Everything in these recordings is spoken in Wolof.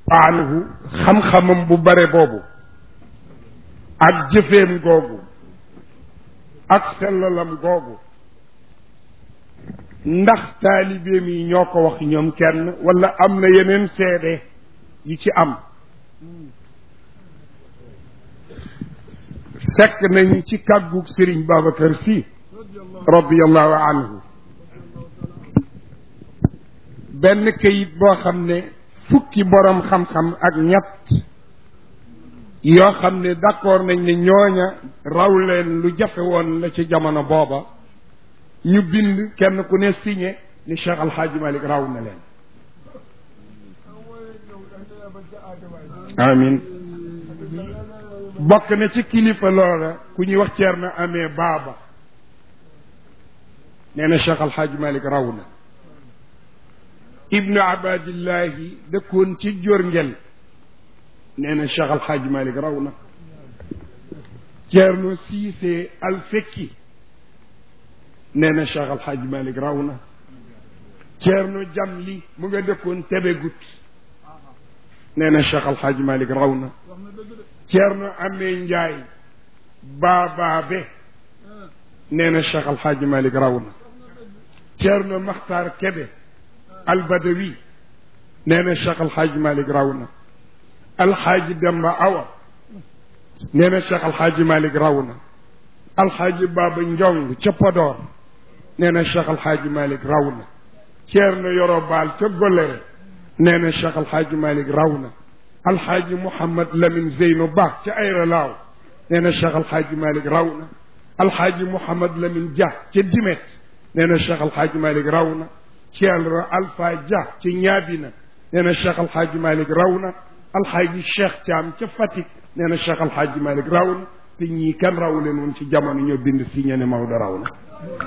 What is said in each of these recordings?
anhu xam-xamam bu bare boobu ak jëfeem googu ak sellalam googu ndax taalibeem yi ñoo ko wax ñoom kenn wala am na yeneen seede yi ci am fekk nañ ci kàggug Sëriñ Babacar Sy radiallahu anhu benn kayit boo xam ne fukki borom xam-xam ak ñett yoo xam ne d'accord nañ ne ñooña raw leen lu jafe woon la ci jamono booba ñu bind kenn ku ne signé ni Cheikh Al Hadj Malick raw na leen amin bokk na ci kilifa loola ku ñuy wax Ceerno amee baaba nee na Cheikh Al Hadj Malick raw na ibnu abadillahi dëkkoon ci jorngel nee na Cheikh Al Hadj Malick raw na Ceerno Siise al fekki nee na Cheikh Al Hadj Malick raw na Ceerno Jamli mu nga dëkkoon Tebegut nee na Cheikh Al Hadj Malick raw na Ceerno Amee Njaay baabaabe nee na Cheikh Al Hadj Malick raw na Ceerno Maxtaar Kebe albadawi nee na Cheikh Al Hadj Malick raw na alxaaji Demba Awa nee na Cheikh Al Hadj Malick raw na alxaaji Baba Njong ca Podor nee na Cheikh Al Hadj Malick raw na Ceerno Yoro Baal ca Golere nee na Cheikh Al Hadj Malick raw na alxaaji Mouhamad Lamine Zeyno Ba ca Ayra Laaw nee na Cheikh Al Hadj Malick raw na alxaaji Mouhamad Lamine Dia ca Dimet nee na Cheikh Al Hadj Malick raw na Ceerno Alpha Dia ci Ñaabina nee na Cheikh Al Hadj Malick raw na alxaaji Cheikh Thiam ca Fatick nee na Cheikh Al Hadj Malick raw na te ñii kan raw leen woon ci jamono ñoo bind si ñe ne Maodo raw na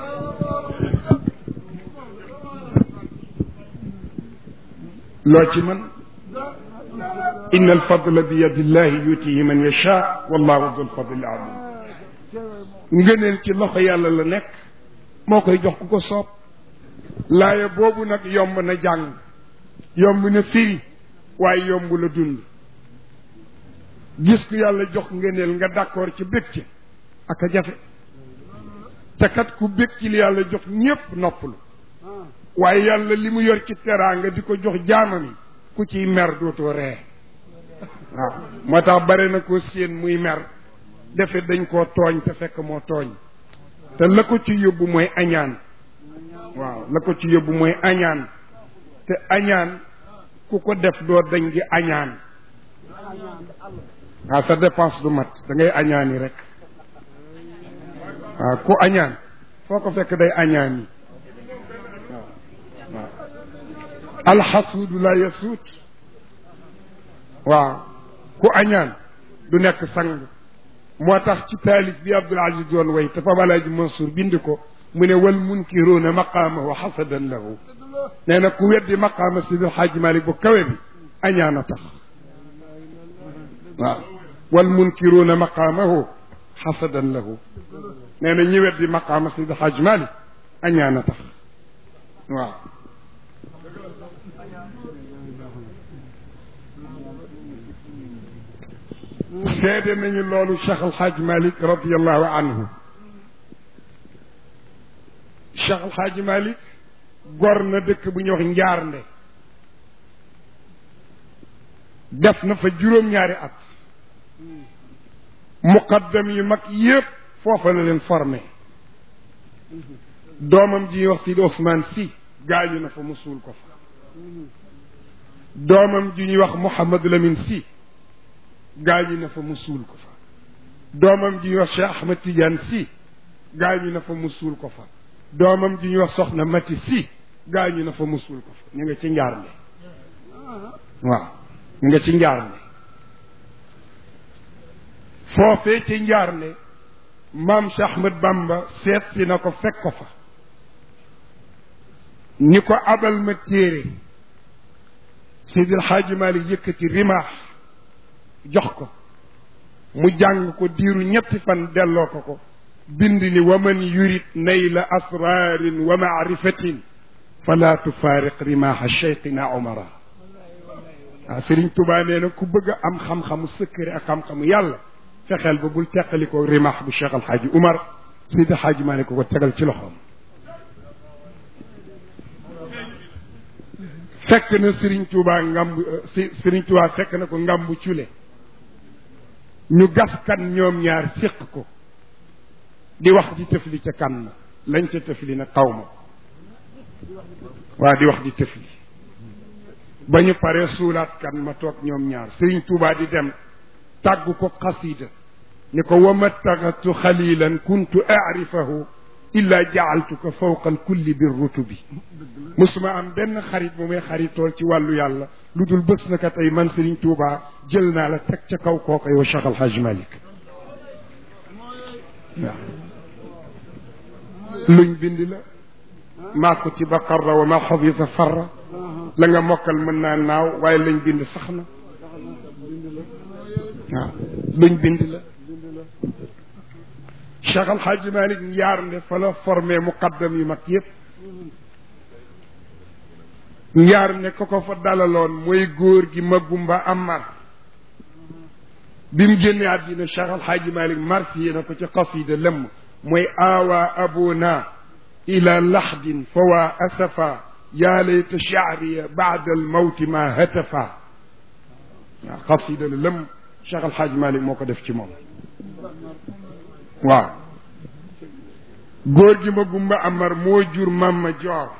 loo ci mën inna alfadla bi yadillahi yutihi man yasha wallahu dul fadli azim ngëneel ci loxo yàlla la nekk moo koy jox ku ko soob laaya boobu nag yomb na jàng yomb na firi waaye yomb la dund gis ku yàlla jox ngëneel nga d'accord ci bég ci ak a jafe te kat ku bég ci li yàlla jox ñépp noppalu waaye yàlla li mu yor ci teraanga di ko jox jaamam yi ku ciy mer dootoo ree waaw moo tax bare na ko séen muy mer defe dañ koo tooñ te fekk moo tooñ te la ko ci yóbbu mooy añaan waaw la ko ci yóbbu mooy añaan te añaan ku ko def doo dañ di añaan waaw sa dépense du mat da ngay añaan yi rek waaw ku añaan foo ko fekk day añaan yi waaw alxasuudu la yasuut waaw ku añaan du nekk sang moo tax ci taalif bi Abdul Aziz doon way te Pape Alaaji Mansour bind ko mu ne wal munkiruuna maqaamahu xasadan lahu nee na ku weddi maqaama Sidi El Hadj Malick bu kawe bi añaan a tax waaw wal munkiruuna maqaamahu xasadan lahu nee na ñi weddi maqaama Sidi El Hadj Malick añaan a tax waaw seede nañu loolu Cheikh El Hadj Malick radiallahu anhu Cheikh El Hadj Malick gor na dëkk bu ñuy wax Njaarnde def na fa juróom-ñaari at muqaddam yu mag yépp foofa la leen formé doomam ji ñuy wax Sidi Ousmane Sy gaañu na fa mu suul ko fa doomam ji ñuy wax Mouhamad Lamine Sy gaañu na fa mu suul ko fa doomam ji ñuy wax Cheikh Ahmed Tidiane Sy gaañu na fa mu suul ko fa doomam ji ñuy wax Soxna Mati Sy gaañu na fa mu suul ko fa ñu nga ci njaar ne waaw ñu nga ci njaar ne foofee ci njaar ne maam Cheikh Ahmed Bamba seet si na ko fekk ko fa ni ko abal ma téere Seydi El Hadji Malick yëkkati rimaax jox ko mu jàng ko diiru ñetti fan delloo ko ko bind ni wa man yurid nayla asrarin wa maarifatin fala tufaariq rimaaxa cheikhina omara waaw Serigne Touba nee na ku bëgg a am xam-xamu secret ak xam-xamu yàlla fexeel ba bul teqalikoo rimaax bu Cheikh Al Hadj Umar Seydi Hadj Malick ko ko tegal ci loxoom. fekk na Serigne Touba ngamb si Serigne Touba fekk na ko ngambu cule ñu gas kan ñoom ñaar séq ko di wax di tëfli ca kan ma lañ ca tëfli nag xaw ma waa di wax di tëfli ba ñu paree suulaat kan ma toog ñoom ñaar Serigne Touba di dem tàggu ko xasida ni ko wa mattaxatu xalilan kuntu arifahu illa jaaltuka fawqa alkulli bir rutubi musuma am benn xarit bu may xaritool ci wàllu yàlla lu dul bés na ka tey man Serigne Touba jël naa la teg ca kaw kooka yow Cheikh Al Hadj Malick waaw luñ bind la maa kutiba qarra wa ma xafisa farra la nga mokkal mën naa naaw waaye lañ bind sax na waaw luñ bind la Cheikh Al Hadj Malick njaar nde fa la formé muqaddam yu mag yëpp njaar ne ko ko fa dalaloon mooy góor gi Magumba Amar bi mu génne àddina Cheikh Al Hadj Malick marsiye na ko ci qasida lëmm mooy aawa abuna ila laxdin fa waa asafa yaa layta chaariya baada almawti ma hatafa waaw qasida la lëmm Cheikh Al Hadj Malick moo ko def ci moom waaw góor gi ma gumba amar moo jur mamma joor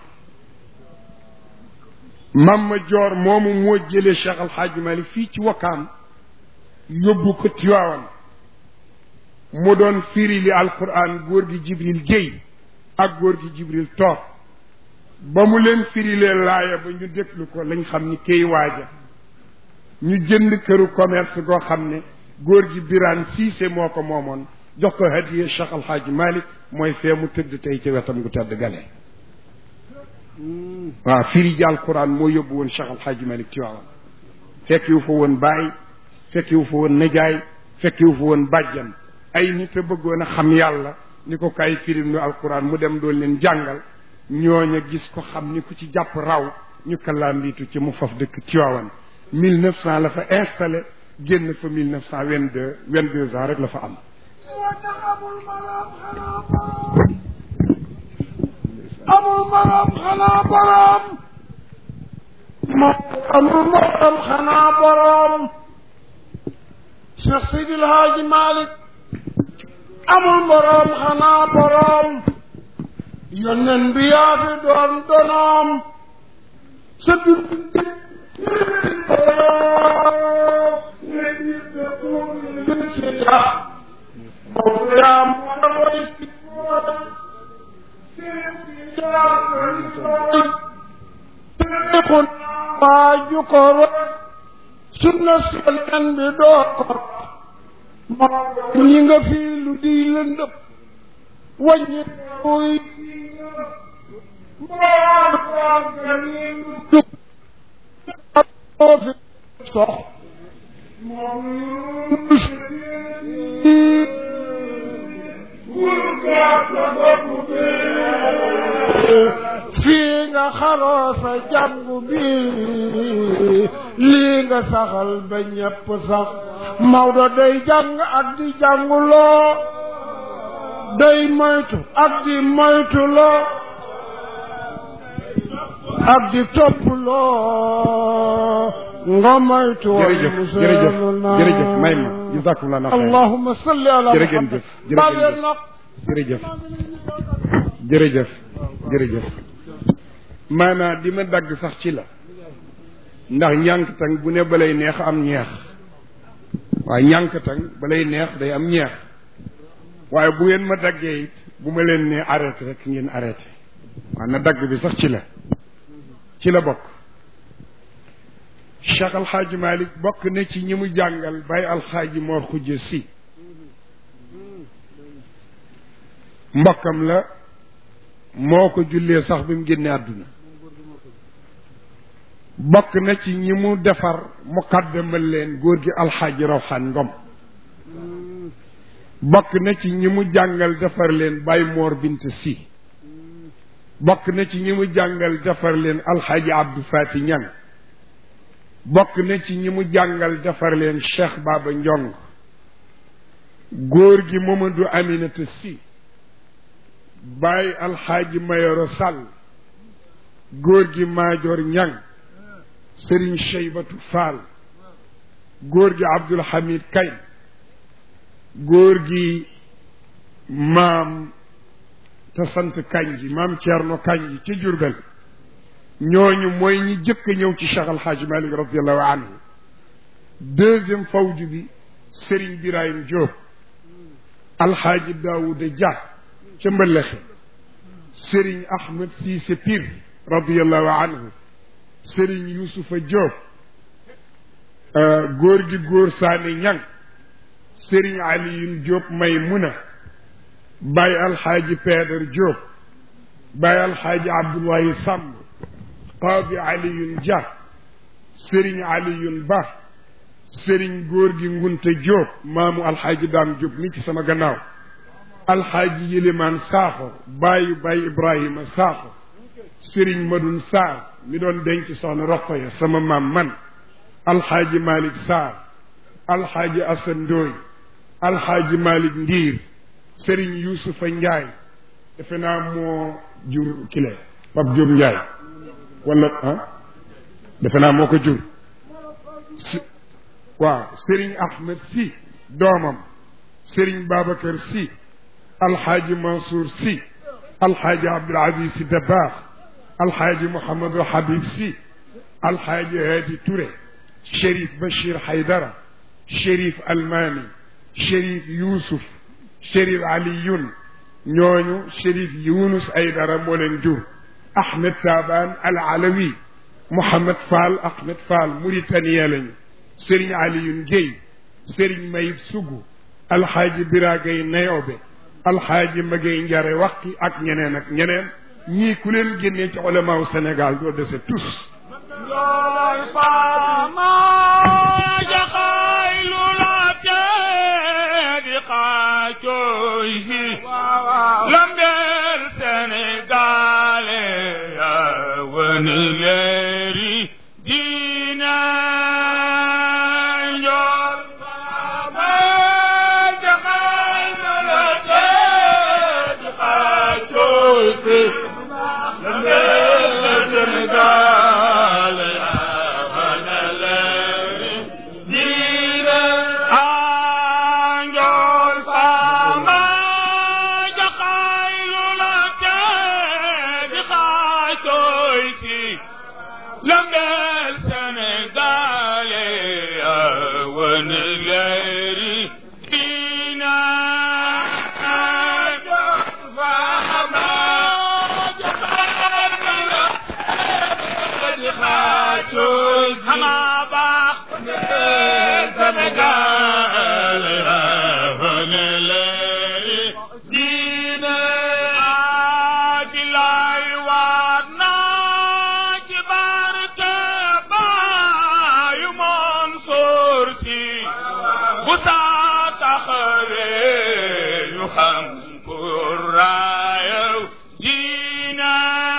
mamma joor moomu moo jëlee Cheikh Al Hadj Malick fii ci wakkaam yóbbu ko Tiwaawan mu doon firi li alquran góor gi Jibril Guèye ak góor gi Jibril toog ba mu leen firilee laaya ba ñu déglu ko lañ xam ni kay waaja ñu jënd këru commerce goo xam ne góor gi Birane Cissé moo ko moomoon jox ko hadiye Cheikh Al Hadj Malick mooy fee mu tëdd tey ci wetam gu tëdd gale waaw firi ji alquran moo yóbbu woon Cheikh Al Hadj Malick Tiwaawan fekk yu fa woon baay fekk yu fa woon najaay fekk yu fa woon bàjjan ay nit a bëggoon a xam yàlla ni ko kay firim nu alquran mu dem doon leen jàngal ñooña gis ko xam ni ku ci jàpp raw ñu kalaambiitu ci mu faf dëkk Tiwaawan mille neuf cent la fa installé génn fa mille neuf cent vingt deux vingt deux ans rek la fa am amul maram xanaa borom amul maram xanaa borom Cheikh Seydi El Hadji Malick amul borom xanaa borom yónneen bi yaa fi doon donoom sa dund kon waaju ko rot sunna solen bi doo ko ñi nga fii lu di lëndëm wàññi koy moo fi sox fii nga xaroo sa jàngu bi lii nga saxal ba ñépp sax Maodo day jàng ak di jànguloo day moytu ak di moytuloo ak di toppuloo nga moytu jërëjëf jërëjëf jërëjëf may ma jazakumullah na xayr allahumma salli ala jërë ngeen jëf jërë ngeen jëf nag jërëjëf jërëjëf jërëjëf maanaa di ma dagg sax ci la ndax ñànkatang bu ne balay neex am ñeex waaye ñànkatang balay neex day am ñeex waaye bu ngeen ma daggee it bu ma leen ne arrêté rek ngeen arrêté waaw na dagg bi sax ci la ci la bokk Cheikh Alxaaji Malick bokk na ci ñi mu jàngal bay alxaaji Mor Xujje si mbokkam la moo ko jullee sax bi mu génne àdduna bokk na ci ñi mu defar muqaddamal leen góor gi alxaaji Rawxaan Ngom bokk na ci ñi mu jàngal defar leen Baye Mor Bint Si bokk na ci ñi mu jàngal defar leen alxaaji Abdou Fati Ñang bokk na ci ñi mu jàngal defar leen Cheikh Baba Njong góor gi Mamadou Aminata Si Baay Alxaaji Mayoro Sall góor gi Maajoor Ñang Sëriñ Cheybatu Fall góor gi Abdul Hamid Kay góor gi maam te sant Kanji maam Ceerno Kanji ci Jurbel ñooñu mooy ñi jëkk a ñëw ci Cheikh Alxaaji Malik radiallahu anhu deuxième fawju bi Sëriñ Birahim Diop Alxaaji Daawuda Dia ca Mbëllexe Sëriñ Ahmed Siise Pir radiallahu anhu Sëriñ Yusufa Diop góor gi góor saani ñang Sëriñ Aliyun Diop Maymuna Baay Alxaaji Peedar Diop Baay Alxaaji Abdoulaye Samb Qaadi Aliyun Dia Sëriñ Aliyun Ba Sëriñ góor gi Ngunte Diop maamu Alxaaji Daam Diop mi ci sama gannaaw Alxaaji Yilimaan Saaxo baayu Baay Ibrahima Saaxo Sëriñ Madun Saar mi doon denc soxna Roqoya sama maam man Alxaaji Malik Saar Alxaaji Asan Ndooy Alxaaji Malik Ndiir Sëriñ Yuusufa Njaay defe naa moo jur kile Pap Jóob Njaay wala ah defe naa moo ko jur si waaw Sëriñ Ahmed Si doomam Sëriñ Babacar Si Alxaaji Mansour Si Alxaaji Abdul Aziz Si Dabaax Alxaaji Mouhamadul Habib Si Alxaaji Hadi Touré Chérif Bachir Haydara Chérif Almami Chérif Youssouf Chérif Aliyun ñooñu Chérif Yunus Aydara moo leen jur Ahmed Taban Al Alawi Mouhamed Fall Ahmed Fall Mauritanie lañu Serigne Aliyun Guèye Serigne Mayib Sougou Alxaaji Biragay Nayobe Alxaaji Magay Njare Waqi ak ñeneen ak ñeneen ñii ku leen génnee ci ulamaaw Sénégal doo dese tous Njool faama jaxaay lu la tee di xaacooy si lambeel Sénégalé ya wani leeri diina njool faama jaxaay lu la tee di xaacooy si lambeel Sénégalé lambeel Sénégalé wan leeri diina fahama di xaatoy xama baax Sénégalé wan leeri diina bilaay waat naa ci barke baayu Mansour Si bu saa taxawee ñu xam pour raayaw diina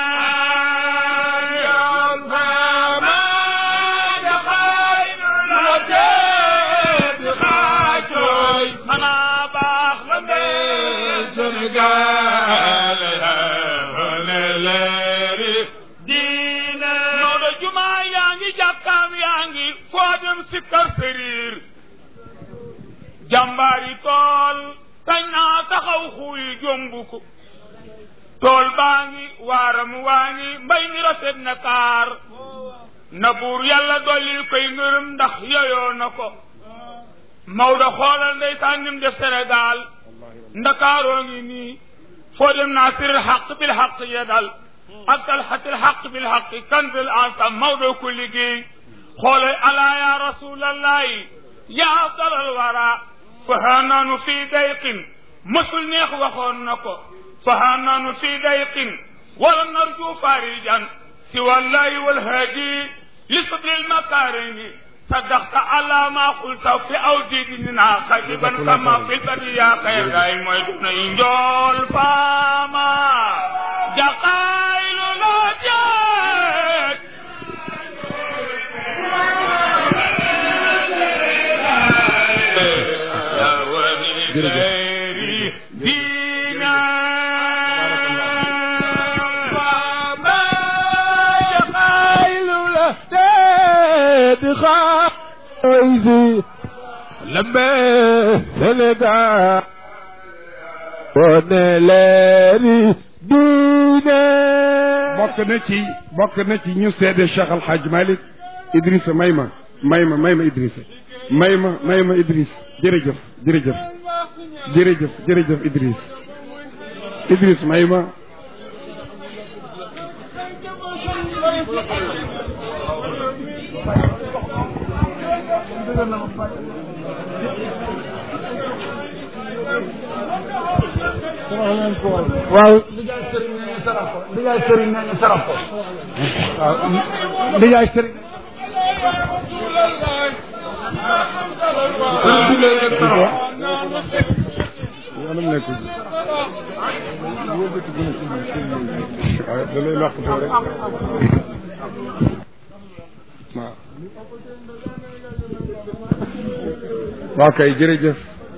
yoon faama dafay la tee di xaacooy xanaa baax la mbee Sénégal ne leeri diine Maodo jumaa yaa ngi jàkkaam yaa ngi foo dem sikkar sëriir jàmbaari tool kañ naa taxaw xuuy jomb ko tool baa ngi waaram waa ngi mbay mi rafet na kaar na buur yàlla dollil koy ngërëm ndax yoyoo na ko Maodo xoolal ndeysaan nim def Sénégal ndakaaroo ngi nii foo dem naasiril xaq bil xaq yedal ak talxatil xaq bil xaq kanzil ansam Maodo ko liggéey xoolal alaa ya rasulallahi ya afdalal wara fahaa naanu fii dayqin mësul neex waxoon na ko fahaa naanu fii dayqin wala narju farijan si wallahi walhaadi li sublil makarimi صدقت على ما قلت في أوجدنا خطيبا كما في البرية خير داي مويتنا إنجول فاما جقايل لا جاك غير دينا وما شقايل له تدخل عايزي لما سندع ونلاري دينا bokk na ci bokk na ci ñu seede Cheikh Al Hadj Malick Idrissa may ma may ma may ma Idrissa may ma may ma Idriss jërëjëf jërëjëf jërëjëf jërëjëf Idriss Idriss may ma waaw ndijaay sëriñ nee ñu saraf ko ndijaay sëriñ nee ñu saraf ko waaw ndijaay sëriñ yoonam nekkul wóobati gën a ci sëñ waaw da lay làqatoo rek waaw waaw kay jërëjëf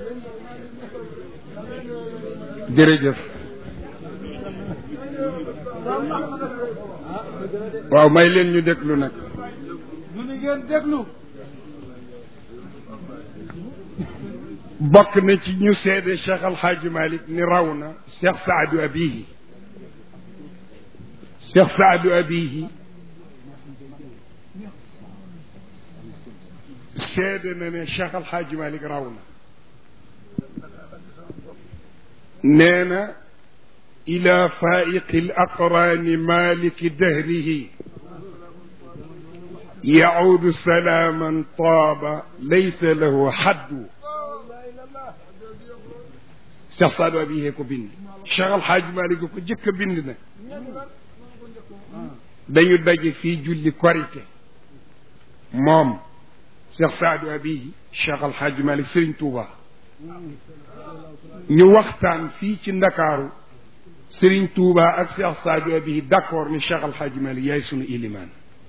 jërëjëf waaw may leen ñu déglu nag ñu ni ngeen déglu bokk na ci ñu seede Cheikh Al Hadj Malick ni raw na Cheikh Saadu Abihi Cheikh Saadu Abihi seede na ne Cheikh Al Hadj Malick raw na nee na ila faiqi al aqrani maliki dahrihi يعود سلاما طاب ليس له حد Cheikh Saadu Abihi ko bind Cheikh Al Hadj Malick ko jëkk a bind na dañu daje fii julli korite moom Cheikh Saadu Abihi Cheikh Al Hadj Malick Serigne Touba ñu waxtaan fii ci Ndakaaru Serigne Touba ak Cheikh Saadu Abihi d'accord ni Cheikh Al Hadj Malick yaay sunu ilimaan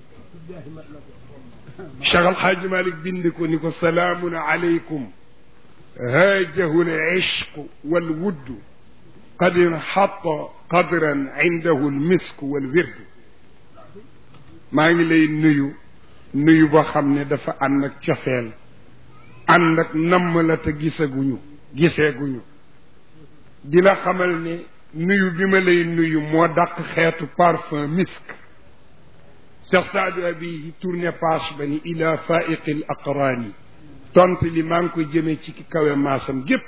Cheikh Al Hadj Malick bind ko ni ko salaamun aleykum هاجه العشق والود قد انحط قدرا عنده المسك والورد maa ngi lay nuyu nuyu boo xam ne dafa ànd ak cofeel ànd ak namm la te gisaguñu giseeguñu di la xamal ne nuyu bi ma lay nuyu moo dàq xeetu parfum misk Cheikh Saadu Abi tourné page ba ni ila faiqi l aqraani tont li maa ngi ko jëmee ci ki kawe maasam gépp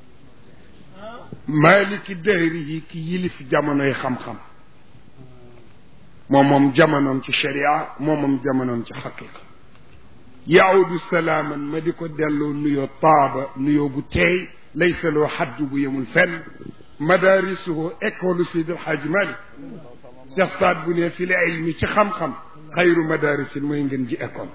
maaliki dëhri yi ki yilif jamonoy xam-xam moom moom jamonoom ci sharia moom moom jamonoom ci xaqiqa yaawdu salaaman ma di ko delloo nuyoo taaba nuyoo bu teey laysa loo xaddu bu yemul fenn madaarisuhu école Seydi El Hadji Malick Cheikh Saad bu ne fi la ilmi ci xam-xam xayru madaarisin mooy ngeen ji école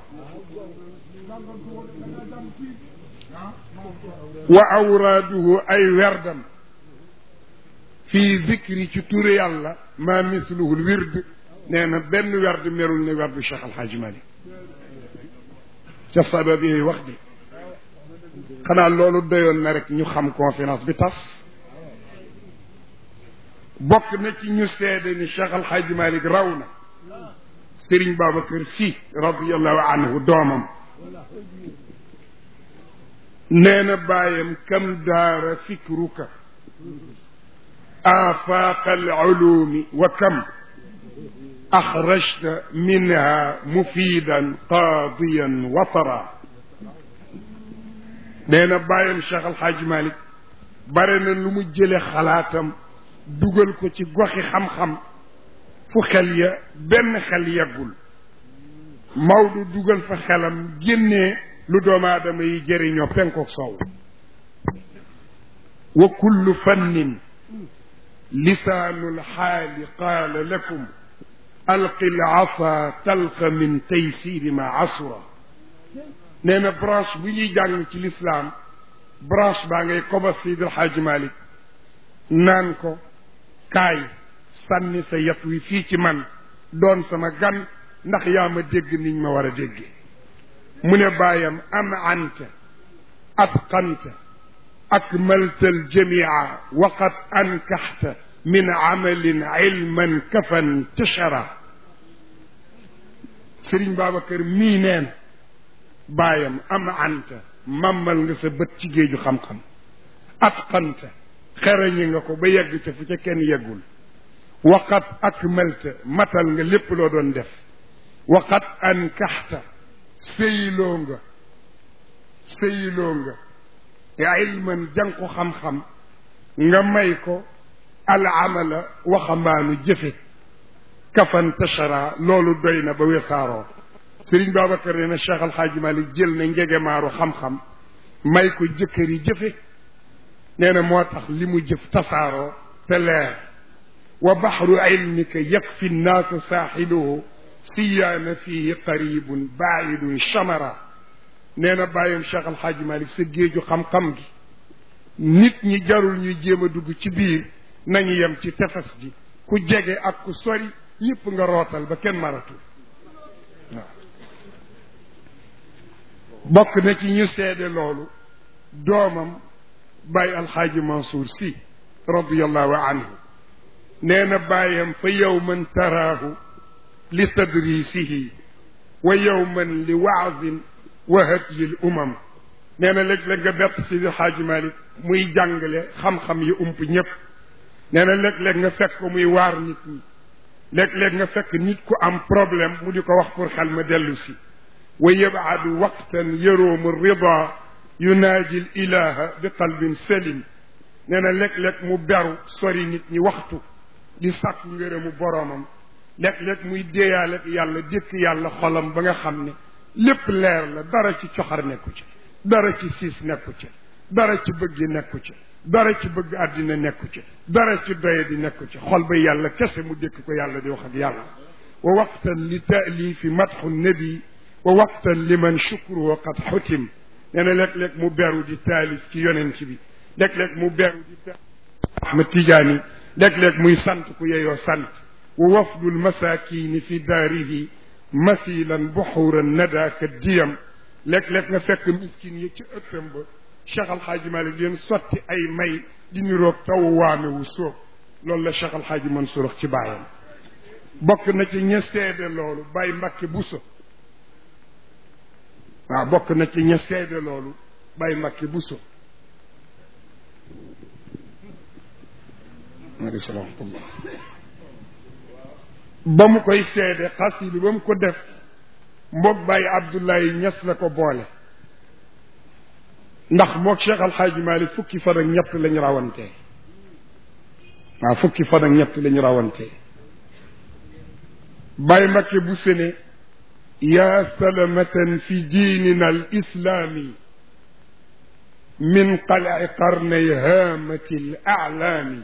wa awraaduhu ay werdam fii zikri ci turu yàlla maa misluhul wird nee na benn werd merul ne werdu Cheikh Al Hadj Malick Cheikh Saadu bi yooyu wax de xanaa loolu doyoon na rek ñu xam conférence bi tas bokk na ci ñu seede ni Cheikh Al Hadj Malick raw na Serigne Babacar Sy radiyallahu anhu doomam nee na bàyyam kam daara fikruka آفاق العلوم وكم أخرجت منها مفيدا قاضيا وطرا نينا بايم شيخ الحاج مالك برنا لمو جيلي خلاتم دوغل كو ci goxi xam xam fu xel ya benn xel yagul Maodo dugal fa xelam génnee lu doomu aadama yi jëriñoo penkook soow wa kullu fannin لسان الحال قال لكم ألق العصا تلق من تيسير ما عصر نينا برانش بي ñuy jàng ci l'islam branche baa ngay koba Seydi El Hadj Malick naan ko kaay sànni sa yat wi fii ci man doon sama gan ndax yaa ma dégg niñ ma war a dégge mu ne bàyyam am anta atqanta akmalta aljamia wa qad ankaxta min amalin ilman kafan tashara sëriñ Babacar mii neen baayam am anta mammal nga sa bët ci géeju xam-xam atqanta xerañi nga ko ba yegg ca fu ca kenn yeggul waqat akmalta matal nga lépp loo doon def waqat ankaxta sëyloo nga sëyloo nga ilman jàng ko xam-xam nga may ko al amala waxambaanu jëfe kafan tashara loolu doy na ba wesaaroo sëriñ Babacar nee na Cheikh Al Hadj Malick jël na njegemaaru xam-xam may ko jëkkër yi jëfe nee na moo tax li mu jëf tasaaroo te leer wa baxru ilmika yakfi nnaasa saaxiluhu siyaana fihi qaribun baidun chamara nee na bàyyam Cheikh Al Hadj Malick sa géeju xam-xam gi nit ñi jarul ñuy jéem a dugg ci biir nañu yem ci tefes gi ku jege ak ku sori ñëpp nga rootal ba kenn maratul waaw bokk na ci ñu seede loolu doomam bàyyi alxaaji Mansour si radiallahu anhu nee na bàyyam fa yowman taraahu li tadrisihi wa yowman li waazin wa hadyil umam nee na léeg-léeg nga bett si alxaaji Malik muy jàngale xam-xam yi ump ñëpp nee na léeg-léeg nga fekk ko muy waar nit ñi léeg-léeg nga fekk nit ku am problème mu di ko wax pour xel ma dellu si wa yabadu waqtan yaroomu rida yunaaji l ilaha bi qalbin salim nee na léeg-léeg mu beru sori nit ñi waxtu di sàkku ngërëmu boroomam léeg-léeg muy déeyaale yàlla dékk yàlla xolam ba nga xam ne lépp leer la dara ci coxar nekku ci dara ci siis nekku ci dara ci bëgg nekku ci dara ci bëgg àddina nekku ci dara ci doye di nekku ci xol ba yàlla kese mu dékk ko yàlla di wax ak yàlla wa waqtan li taalifi matxu nabi wa waqtan liman shukruhu qad xutim nee na léeg-léeg mu beru di taalif ci yonent bi léeg-léeg mu beru di taalif Ahmad Tijaani léeg-léeg muy sant ku yeyoo sant wa wafdul masakini fi daarihi masilan buxuran nada ka diyam léeg-léeg nga fekk miskin yi ci ëttam ba Cheikh Al Hadj Malick leen sotti ay may di niroog taw waame wu sóob loolu la Cheikh Al Hadj Mansour wax ci baayam bokk na ci ña seede loolu Baye Mbacke Bousso waaw bokk na ci ña seede loolu Baye Mbacke Bousso maaleykum salaam ba mu koy seede xasidi ba mu ko def mboog Baye Abdoulaye Ñas la ko boole ndax moog Cheikh Al Hadj Malick fukki fan ak ñett lañ rawantee waaw fukki fan ak ñett lañ rawantee Baye Mbakke bu sene yaa salamatan fi diinina al islaami min qalai qarnay haamati l aalaami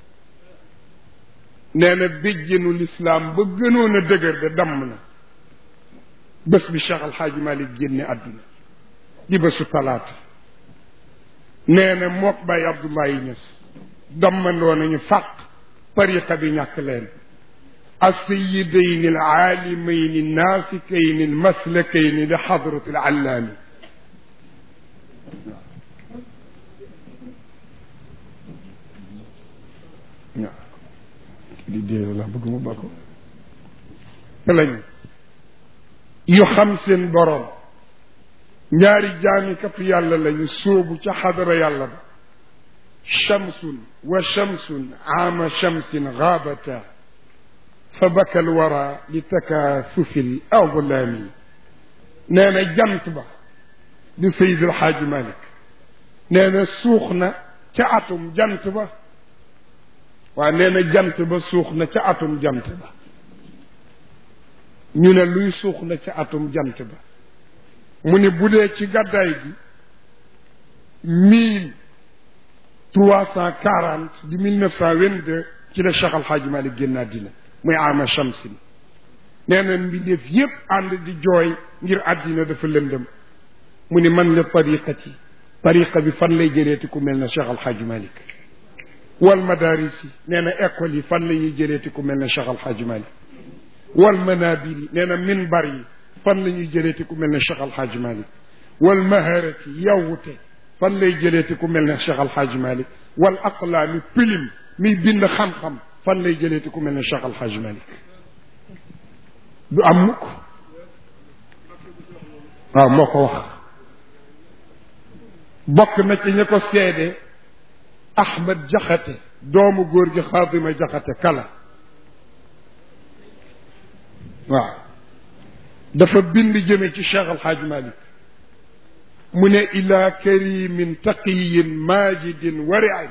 nee na béjjenu lislaam ba gënoon a dëgër de damm na bés bi Cheikh Al Hadj Malick génne àdduna di bésu talaata nee na mook Baye Abdoulaye Niass dammandoo nañu fàq tariqa bi ñàkk leen السيدين العالمين الناسكين المسلكين لحضرة العلامي di dee la bëgg mu bako lañu yu xam seen boroom ñaari jaami kap yàlla lañu sóobu ca xadara yàlla ba shamsun wa shamsun aama shamsin gaabata fa baka alwara li takaasufi l awlaami nee na jant ba di Seydi El Hadji Malick nee na suux na ca atum jant ba waa nee na jant ba suux na ca atum jant ba ñu ne luy suux na ca atum jant ba mu ne bu dee ci gàddaay gi mille trois cent quarante di mille neuf cent vingt-deux ci la Cheikh Al Hadji Malick génn àddina muy ama shamsin nee na mbindeef yépp ànd di jooy ngir àddina dafa lëndëm mu ni man la tariqati tariqa bi fan lay jëleeti ku mel ne Cheikh Al Hadj Malick wal madaris yi nee na école yi fan la ñuy jëleeti ku mel ne Cheikh Al Hadj Malick wal manabir yi nee na minbar yi fan la ñuy jëleeti ku mel ne Cheikh Al Hadj Malick wal maharati yawwute fan lay jëleeti ku mel ne Cheikh Al Hadj Malick wal aqlaami pilim miy bind xam-xam fan lay jëleeti ku mel ne Cheikh Al Hadj Malick du am mukk waaw moo ko wax bokk na ci ñi ko seede Ahmed Jaxate doomu góor gi Xaadima Jaxate kala waaw dafa bind jëme ci Cheikh Al Hadj Malick mu ne ila karimin taqiyin majidin wariin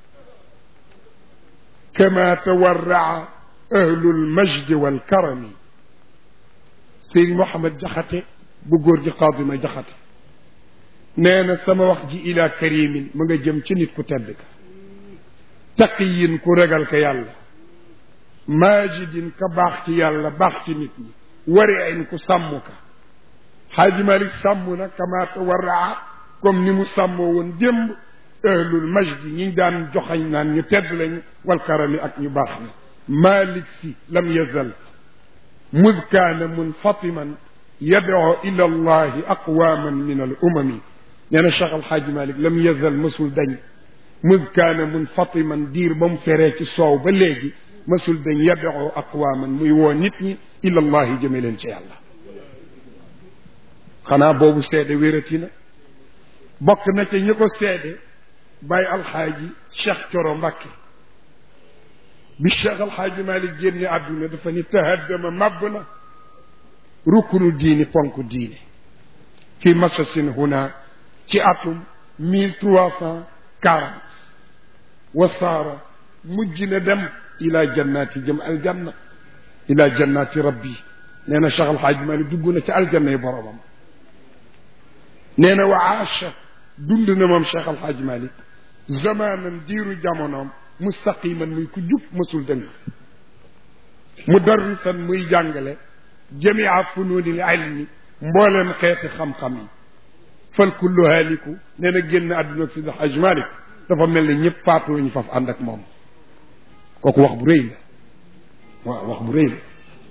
kama tawarraa ahlul majdi wal karami Sëriñ Mouhamed Jaxate bu góor gi Xaadima Jaxate nee na sama wax ji ila karimin mu nga jëm ci nit ku tedd ka taqiyin ku regal ka yàlla majidin ka baax ci yàlla baax ci nit ñi wariin ku sàmm ka xaaji malik sàmm na kama tawarraa comme ni mu sàmmoo woon démb ahlul majdi ñi daan joxañ naan ñu tedd lañu wal karami ak ñu baax na malik si lam yazal mud kaana munfatiman yadoo ila allahi aqwaman min al umami nee na cheikh alxaaji malik lam yazal mësul dañ mud kaana munfatiman diir ba mu feree ci soow ba léegi mësul dañ yadoo aqwaman muy woo nit ñi ila allahi jëme leen ci yàlla xanaa boobu seede wérati na bokk na ca ñi ko seede bàyyi alxaaji cheikh coro mbàkke bi cheikh alxaaji malik génne àdduna dafa ni tahaddama màbb na rukkunu diini ponk diine fi masasin huna ci atum mille trois cent quarante wasaara mujj na dem ila jannaati jëm aljanna ila jannaati rabbi nee na cheikh alxaaji malik dugg na ci aljanna yi boromam nee na wa aasha dund na moom cheikh alxaaji malik zamanan diiru jamonoom mustaqiman muy ku jub mësul dëng mudarrisan muy jàngale jamia fununil ilmi mbooleem xeeti xam-xam yi fal kullu haaliku nee na génn àdduna ak sidi alxaaji malik dafa mel ne ñëpp faatu lañu faf ànd ak moom kooku wax bu rëy la waaw wax bu rëy la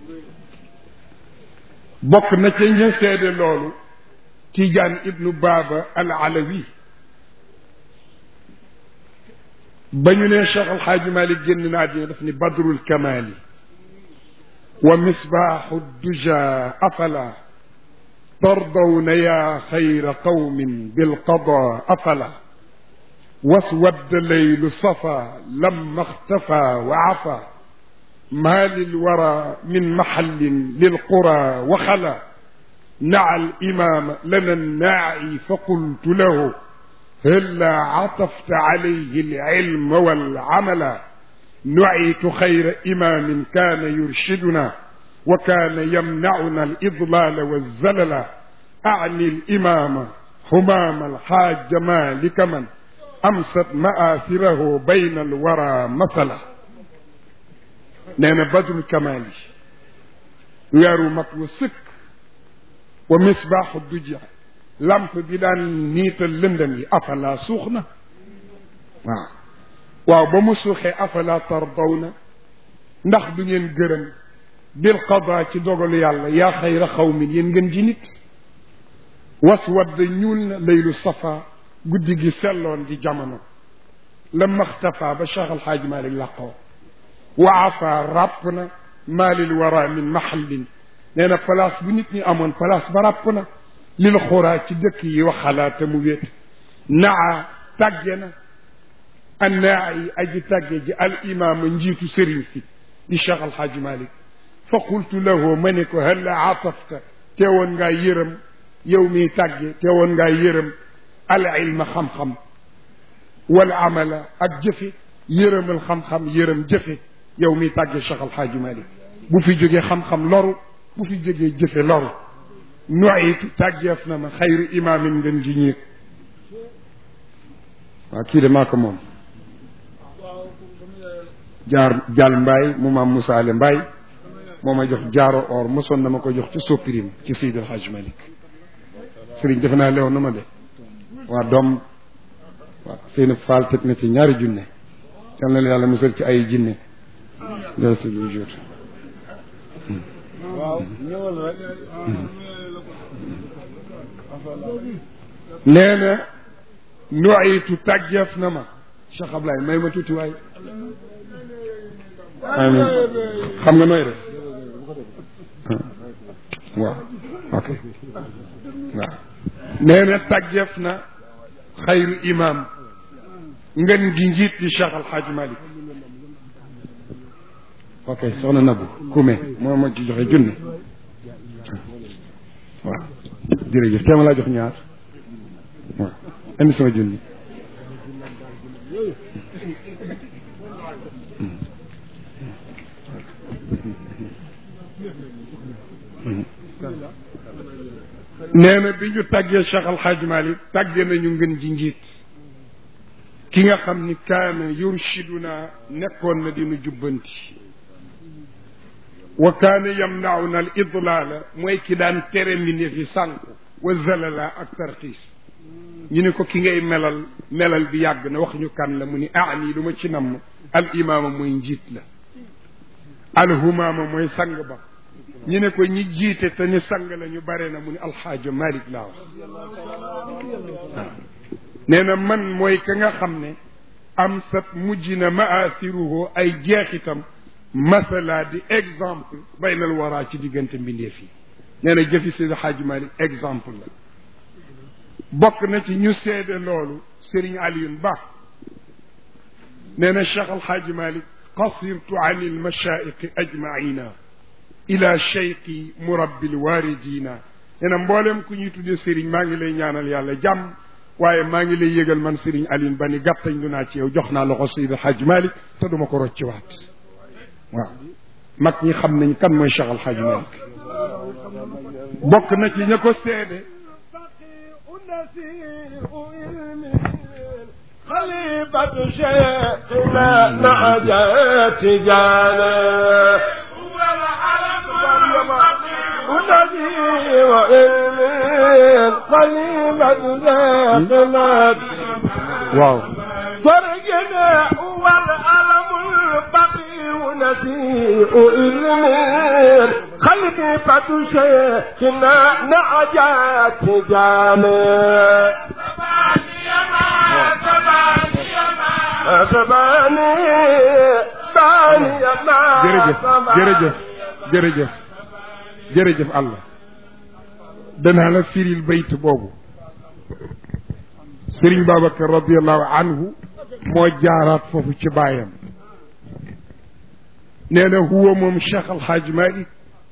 bokk na ca ña seede loolu Tijaan ibnu Baaba al Alawi ba ñu ne Cheikh Alxaaji Malik génn na àddina daf ni badrul kamali wa misbaaxu duja afala tardawna ya xayra qawmin bilqada afala waswadda leylu safa lamma ixtafa wa afa ما للورى من محل للقرى وخلا نعى الإمام لنا الناعي فقلت له هلا عطفت عليه العلم والعمل نعيت خير إمام كان يرشدنا وكان يمنعنا الإضلال والزلل أعني الإمام همام الحاج مالك من أمست مآثره بين الورى مثلا nee na badrul kamaali weeru mat wa sëkk wa misbaaxu duja lamp bi daan niital lëndëm yi afala suux na waaw waaw ba mu suuxee afala tardawna ndax du ngeen gërëm bil qadaa ci dogalu yàlla yaa xayra xawmin yéen ngeen ji nit waswadd ñuul na laylu safa guddi gi selloon di jamono la maxtafa ba Cheikh Alxaaj Malik làqoo wa afa ràpp na maalil wara min mahallin nee na place bu nit ñi amoon place ba ràpp na lil xuraa ci dëkk yi waxalaata mu wéet naa tàgge na annaa yi aji tàgge ji al imaama njiitu sëriñ si di cheikh alxaaji malik fa qultu lahu ma ne ko halla atafta teewoon ngaa yërëm yow miy tàgge teewoon ngaa yërëm al ilma xam-xam wal amala ak jëfe yërëmal xam-xam yërëm jëfe yow miy tàgge cheikh alxaaji malik bu fi jógee xam-xam loru bu fi jógee jëfe loru nuitu tàggeef na ma xayru imaamin ngeen ji ñiig waaw kii de maa ko moom jaar jaal mbaay mu maam musaale mbaay moo ma jox jaaro or mosoon na ma ko jox ci soppirim ci Seydi El Hadj Malick sëriñ defe naa leew na ma de waa doom waaw seen faal teg na ci ñaari junne yal na la yàlla musal ci ay jinne loolu si lu jot waaw ñëwal rek nee na nuaytu tàggeef na ma Cheikh Ablaye may ma tuuti waay amin xam nga nooy def waaw ok waaw nee na tàggeef na xayru imam ngeen gi njiit di Cheikh Al Hadj Malick ok soxna Nabou Koumé moo ma ci joxe junne waaw jërëjëf teema laa jox ñaar waaw indi sama junni nee na bi ñu tàggee Cheikh Al Hadj Malick tàggee nañu ngeen ji njiit ki nga xam ni kaana yurshiduna nekkoon na dinu jubbanti wa kaana yamnauna al idlaala mooy ki daan tere mbindeef yi sànku wa zalala ak tarxiis ñu ne ko ki ngay melal melal bi yàgg na wax ñu kan la mu ni aani lu ma ci namm al imaama mooy njiit la al humaama mooy sang ba ñu ne ko ñi jiite te ni sang la ñu bare na mu ni alxaaja malik laa wax waaw nee na man mooy ka nga xam ne am sat mujj na maathiruhu ay jeexitam masala di exemple baynal waraa ci diggante mbindeef yi nee na jëfi Seydi Hadji Malick exemple la bokk na ci ñu seede loolu Serigne Alioune Ba nee na Cheikh Al Hadji Malick qasirtu an il mashaiqi ajmaina ila cheikhi murabbil waridina nee na mboolem ku ñuy tuddee Serigne maa ngi lay ñaanal yàlla jàmm waaye maa ngi lay yëgal man Serigne Alioune Ba ni gàttañ lu naa ci yow jox naa loxo Seydi Hadji Malick te duma ko rocciwaat waaw mag ñi xam nañ kan mooy Cheikh Al Hadj Malick bokk na ci ña ko seede خليفة شيخنا نعجات جانا ونبي وإلمين خليفة شيخنا waaw فرقنا هو الألم البقي ونسيء إلمين خليفة شيخنا نعجات جانا سباني باني ما jërëjëf jërëjëf jërëjëf jërëjëf Allah danaa la firil bayt boobu Serigne Babacar radiallahu anhu moo jaaraat foofu ci baayam nee na huwa moom Cheikh Al Hadj Malick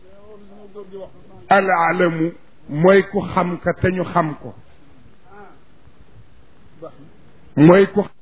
al alamu mooy ku xam ka te ñu xam ko mooy ku